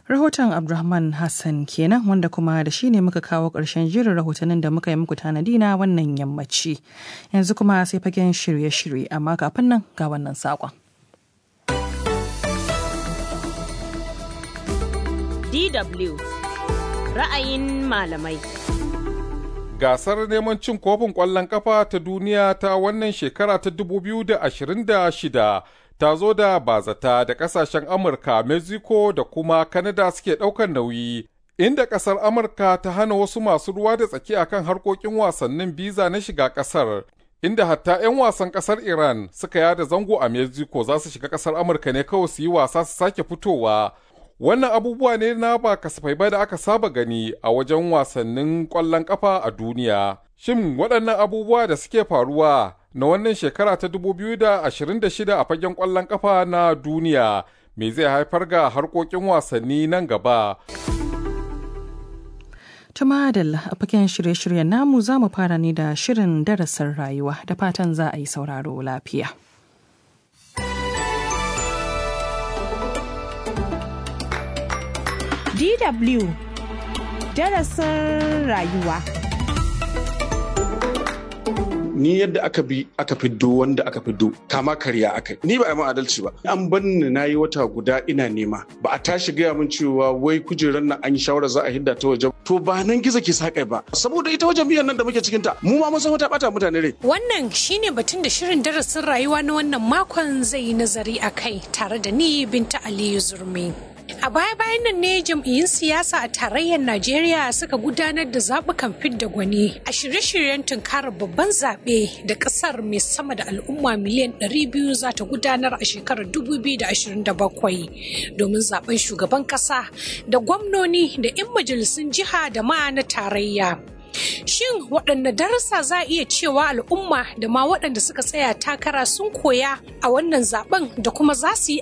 Rahoton Abdulrahman Hassan kenan wanda kuma da shi ne muka kawo ƙarshen jirin rahotannin da muka yi muku tanadi na wannan yammaci. Yanzu kuma sai fagen shirye-shirye amma kafin nan ga wannan saƙon. DW ra'ayin malamai. Gasar neman cin kofin ƙwallon ƙafa ta duniya ta wannan shekara ta 2026 ta zo da bazata da ƙasashen Amurka, Mexico da kuma Canada suke ɗaukar nauyi. Inda ƙasar Amurka ta hana wasu masu ruwa da tsaki akan harkokin wasannin biza na shiga ƙasar. Inda hatta 'yan wasan ƙasar Iran suka yada zango a Mexico za su shiga ƙasar Amurka ne kawai su yi wasa su sake fitowa. Wannan abubuwa ne na ba kasafai ba da aka saba gani a wajen wasannin ƙwallon ƙafa a duniya. Shin waɗannan abubuwa da suke faruwa na wannan shekara ta 2026 a fagen ƙwallon ƙafa na duniya me zai haifar ga harkokin wasanni nan gaba? Tuma da a fagen shirye-shiryen namu za mu fara ne da shirin darasin rayuwa da fatan za a yi sauraro lafiya. DW darasin rayuwa. Ni yadda aka bi aka fiddo wanda aka fiddo kama karya aka ni ba a yi adalci ba an banni na yi wata guda ina nema ba a tashi gaya min cewa wai kujerar nan an yi shawara za a hidda ta waje to ba nan gizo ke sakai ba saboda ita wajen biyan nan da muke cikin ta mu ma mun san wata bata mutane rai Wannan shine batun da shirin darasin rayuwa na wannan makon zai yi nazari a kai tare da ni Binta Aliyu Zurmi. A baya-bayan nan ne jam'iyyun siyasa a tarayyar Najeriya suka gudanar da zaɓukan fidda gwani a shirye-shiryen tunkarar babban zaɓe da ƙasar mai sama da al'umma miliyan 200 za ta gudanar a shekarar 2027 domin zaɓen shugaban ƙasa da gwamnoni da 'yan majalisun jiha da ma na tarayya. Shin waɗanne darussa za a iya cewa al'umma da ma waɗanda suka tsaya takara sun koya a wannan zaben da kuma za su yi